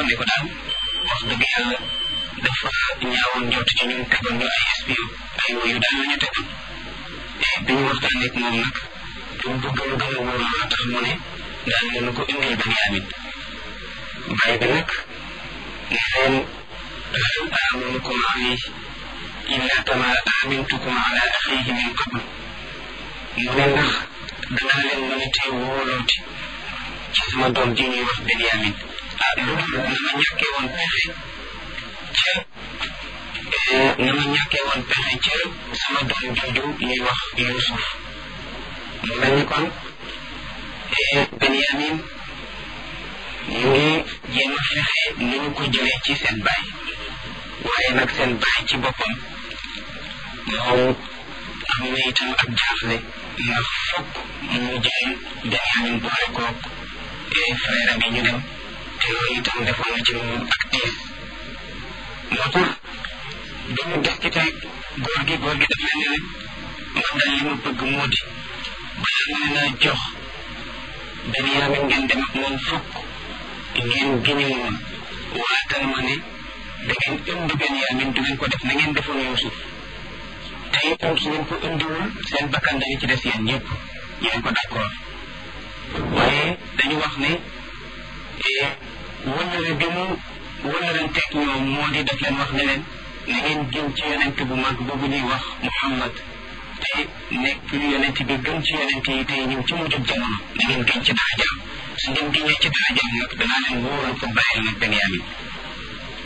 ne ko daal wax dëgg yàlla dafa ñaawoon njort ci ñun tegoon ñu ay espion ay woyu daal la ñu tegoon te bi ñu waxtaanee ak moom nag pour bëgg lu gën a wóor loola tax mu ne daal leen ko indil Benyamin bàyyi bi nag ne leen hal aminukum alayhi illa kama amintukum ala axihi min qabl mu ne ndax danaa leen mën a tee wóolooti ci sama doom ji ñuy wax Benyamin ah lu dul na ma ñàkkee woon pexe ca na ma ñàkkee woon pexe ca sama doom jooju ñuy wax Yuusuf mu mel ni kon Benyamin ñu ngi jéem a fexe ni ñu ko jëlee ci seen baay waaye nag seen baay ci boppam moom am na itam ak jaaxle ndax fokk mu jël Benyamin boole koog frère am yi ñu dem te loolu itam defoon na ci moom ak tiis moo tax dañu des ci tey góor gi góor gi daf leen ne leen man daal li ma bëgg moo di bala ma leen a jox Benyamin ngeen dem ak moom fokk ngeen giñu moom waatal ma ne da ngeen indi Benyamin du ngeen ko def na ngeen defoon Yuusuf te itam su ngeen ko indiwul seen bakkan dañu ci des yéen ñëpp yéen ko d'accord waaye dañu wax ne wëllëre bi mu wëllëranteeg ñoom moo di def leen wax ne leen na ngeen gën ci yonent bu mag boobu ñuy wax Muhammad te nekk yonent bi gën ci yonent yi tey ñëw ci mujjub jamono na ngeen gën ci darajaam su ngeen gënee ci darajaam nag danaa leen wóoral ko bàyyil nag Benyamin